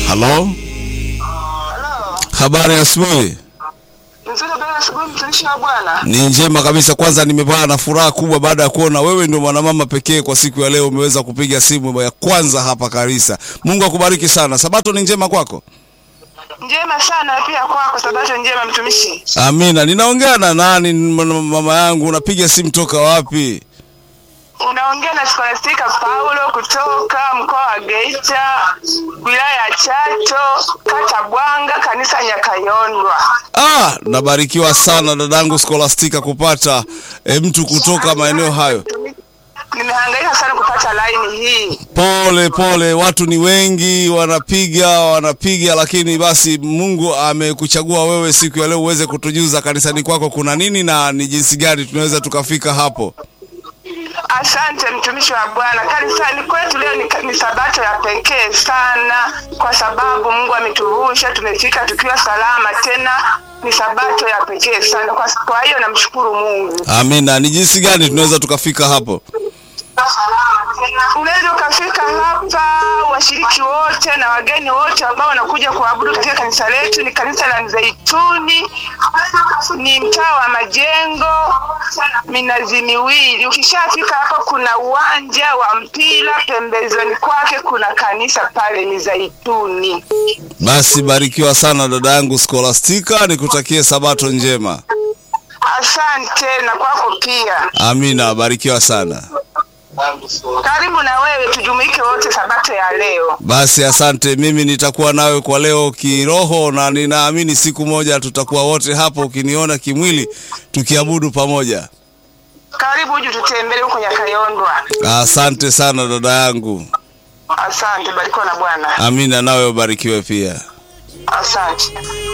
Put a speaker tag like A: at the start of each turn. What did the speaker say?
A: Halo,
B: Halo.
A: habari ya asubuhi.
B: Nzuri bwana asubuhi mtumishi wa Bwana.
A: Ni njema kabisa. Kwanza nimepata na furaha kubwa baada ya kuona wewe ndio mwanamama pekee kwa siku ya leo umeweza kupiga simu ya kwanza hapa Karisa. Mungu akubariki sana. Sabato ni njema kwako?
B: Njema sana pia kwako sabato njema mtumishi.
A: Amina. Ninaongea na nani m- mama yangu? Unapiga simu toka wapi?
B: Unaongea na Scholastica Paulo kutoka mkoa wa Geita, wilaya ya Chato, kata Bwanga, kanisa Nyakayondwa.
A: Ah, nabarikiwa sana dadangu Scholastica kupata e, mtu kutoka maeneo hayo.
B: Nimehangaika sana kupata laini hii.
A: Pole pole, watu ni wengi, wanapiga wanapiga, lakini basi Mungu amekuchagua wewe siku ya leo uweze kutujuza kanisani kwako kuna nini na ni jinsi gani tunaweza tukafika hapo.
B: Asante mtumishi wa Bwana. Kanisani kwetu leo ni, ni sabato ya pekee sana, kwa sababu Mungu ametuvusha, tumefika tukiwa salama, tena ni sabato ya pekee sana. Kwa, kwa hiyo namshukuru Mungu.
A: Amina. Ni jinsi gani tunaweza tukafika hapo?
B: Unaweza ukafika hapa, washiriki wote na wageni wote ambao wanakuja kuabudu katika kanisa letu. Ni kanisa la Mzeituni, ni mtaa wa Majengo, minazi miwili. Ukishafika hapa, kuna uwanja wa mpira, pembezoni kwake kuna kanisa pale Mizeituni.
A: Basi barikiwa sana dada yangu Scholastica, nikutakie sabato njema.
B: Asante na kwako pia.
A: Amina, barikiwa sana.
B: Karibu na wewe, tujumuike wote sabato ya leo.
A: Basi asante, mimi nitakuwa nawe kwa leo kiroho, na ninaamini siku moja tutakuwa wote hapo, ukiniona kimwili, tukiabudu pamoja.
B: Karibu uje tutembele huko Nyakayondwa.
A: Asante sana dada yangu.
B: Asante, barikiwa na Bwana.
A: Amina, nawe ubarikiwe pia.
B: Asante.